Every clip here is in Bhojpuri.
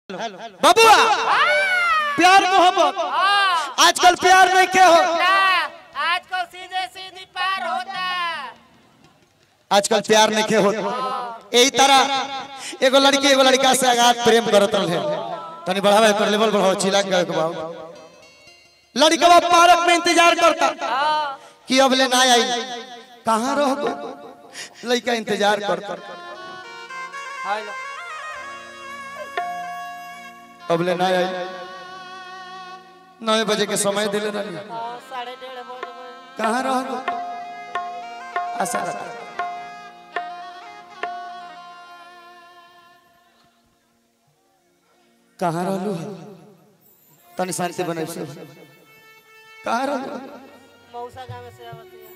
बबुआ प्यार मोहब्बत आजकल प्यार नहीं के हो ना आजकल सीधे सीधी पार होता आजकल प्यार नहीं के हो यही तरह एगो लड़की एगो लड़का से आगात प्रेम करत रहे तनी बढ़ावे कर लेवल बढ़ाओ चिल्ला के के बाबू लड़का पार्क में इंतजार करता कि अब ले ना आई कहाँ रह गो लड़का इंतजार करता हेलो अब ले ना आई नौ बजे के समय दिले रही साढ़े डेढ़ बज गए कहाँ रह गो आशा रखा कहाँ रहलू है तनी शांति बने से कहाँ रहलू मौसा गाँव से आवती है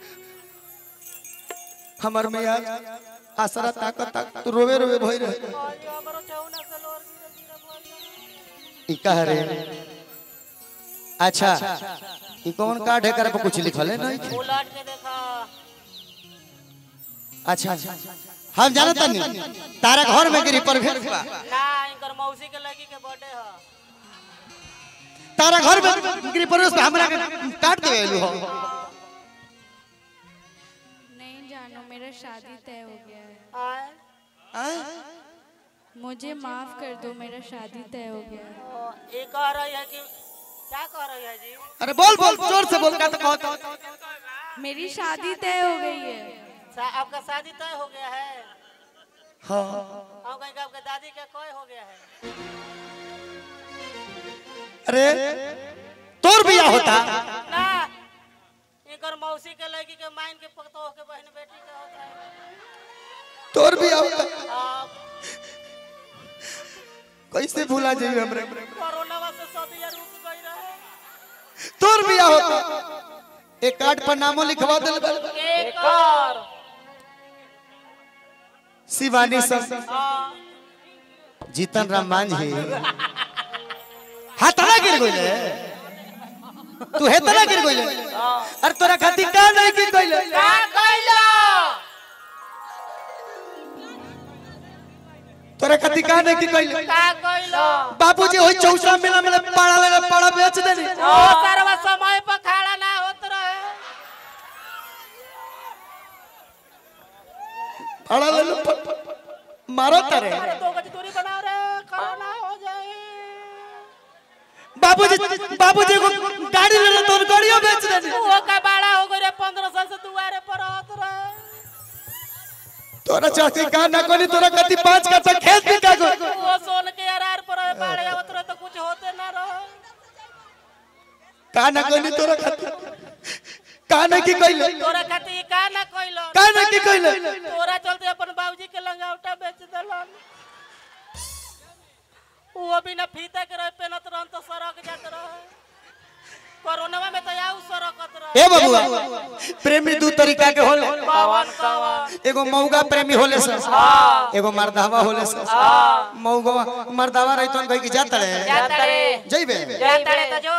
हमर में आज आसरा ताकत ताकत तू रोवे रोवे भई रहे और जो हमारो ठेहुना से लोर गिरे गिरे बोल ई कह रे अच्छा ई कौन कार्ड है कर पे कुछ लिखल है नहीं उलट के देखा अच्छा अच्छा हम जानत नहीं तारा घर में गिरी पर भेट बा ना इनकर मौसी के लगी के बर्थडे है तारा घर में गिरी पर उस पे हमरा के काट देवेलू हो नहीं जानो मेरा शादी तय हो गया है आए हैं? मुझे माफ कर दो मेरा शादी तय हो गया है ओ, ये कह रही है कि क्या कह रही है जी अरे बोल बोल जोर से बोल का तो कहो मेरी शादी तय हो गई है सा, आपका शादी तय हो गया है हां हम कहीं आपके दादी का कोई हो गया है अरे तोर बिया होता ना इनकर मौसी के लगी के माइन के पकतो के बहन बेटी का होता है तोर बिया होता आ, कैसे भूला जाइए हमरे कोरोना से सदिया रुक गई रहे तोर बिया होता एक कार्ड पर नामो लिखवा दिल बा। एक और शिवानी संग हाँ, जीतन राम मांझी हाथला गिर गइले तू हेतला गिर गइले अरे तोरा खातिर का नहीं गिर गइले का कइलो तोरा खातिर का नहीं गिर गइले का कइलो बाबूजी होई चौसा मेला मेला पाड़ा लगा पाड़ा बेच देनी ओ सरवा समय पर खड़ा ना होत रहे पाड़ा ले लो मारो तारे अरे दो गज दूरी बना रे खड़ा ना हो जाए बाबूजी बाबूजी को गाड़ी ले लो तो गाड़ियों बेच देनी वो का बाड़ा हो गए रे पंद्रह साल से दुआरे पर होत रहे तोरा चाची का ना कोनी तोरा खातिर पांच कट्ठा खेत भी का गो वो सोन के अरार पर रहे बाड़े आवत रहे तो कुछ होते ना रहे का ना कोनी तोरा खातिर का ना की कइले तोरा खातिर का ना कइलो का ना की कइले तोरा चलते अपन बाबूजी के लंगावटा बेच देलन वो बिना फीता के रहे पेनत रहन तो सड़क जात रहे कोरोना में तो आऊ सड़कत रहे ए बबुआ प्रेमी दू तरीका के होले कवन कवन एगो मौगा प्रेमी होले सर एगो मर्दावा होले सर मौगा मर्दावा रही तो कह की जात रे जाता रे जइबे जाता रे तो जो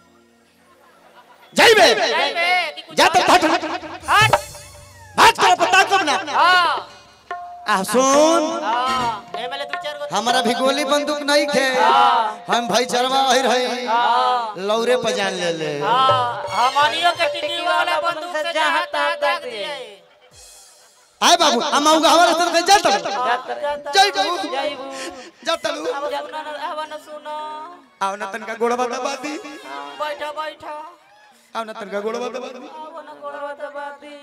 जइबे जाइबे कि कुछ जात हट हट भाग कर पता कब ना हां आ सुन हां एमएलए दो चार गो हमारा भी गोली बंदूक नहीं खे हम भाई चरवा वही रही लौरे पर जान ले ले हां हमनियो के टिकी वाला बंदूक से जहां तहां दाग दिए आए बाबू हम मौगा हमारे सर के जात जइबू जाइबू जात लू अब सुनो ना अब ना सुनो आव ना तनका गोड़वा दबा दी बैठो बैठो आव ना तनका गोड़वा दबा दी अब ना गोड़वा दबा दी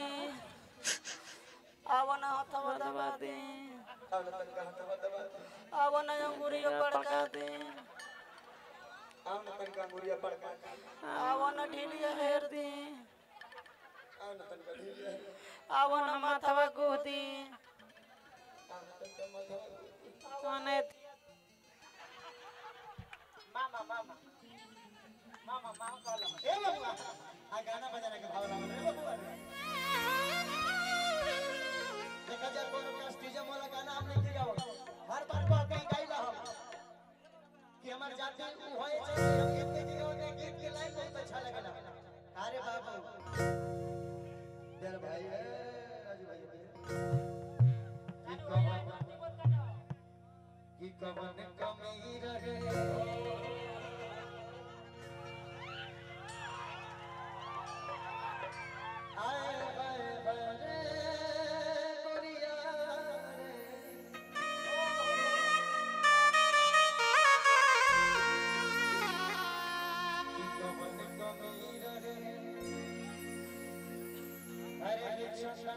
अब ना हथवा दबा दी अब ना अंगूरियो पड़का दी अब ना ढीलिया हेर दी अब ना माथवा गोदी अने कवन कमी रहे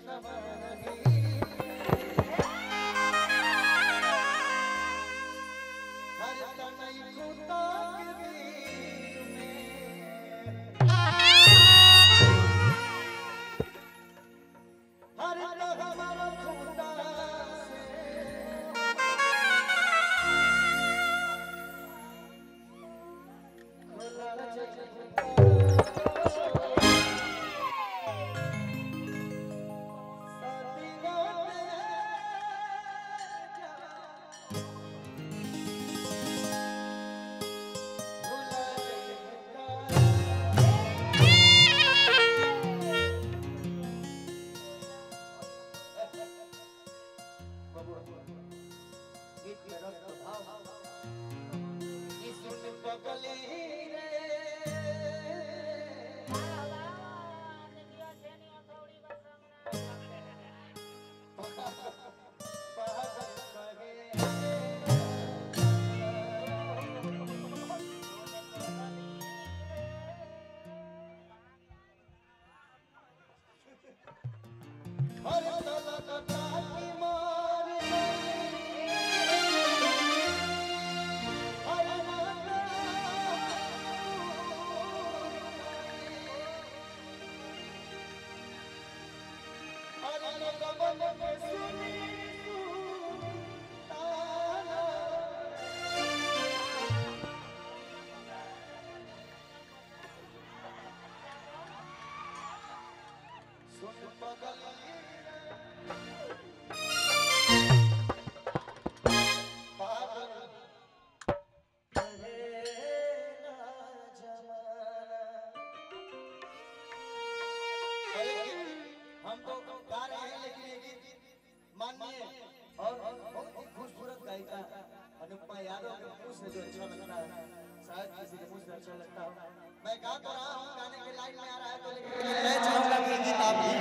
हम तो गा रहे हैं लेकिन ये गीत माननीय और बहुत ही खूबसूरत गायिका अनुपमा यादव के मुंह से जो अच्छा लगता है शायद किसी के मुंह से अच्छा लगता हो मैं गा तो रहा हूँ गाने के लाइन में आ रहा है तो लेकिन मैं चाहूंगा कि ये गीत आप भी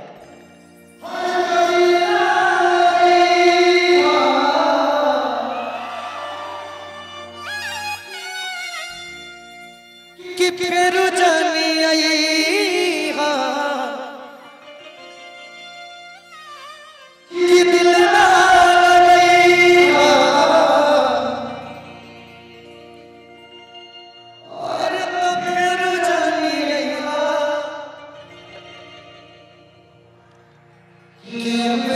गाएं कि फिर जानी आई हाँ कि दिल ना लगी हाँ और तो फिर जानी आई हाँ कि अब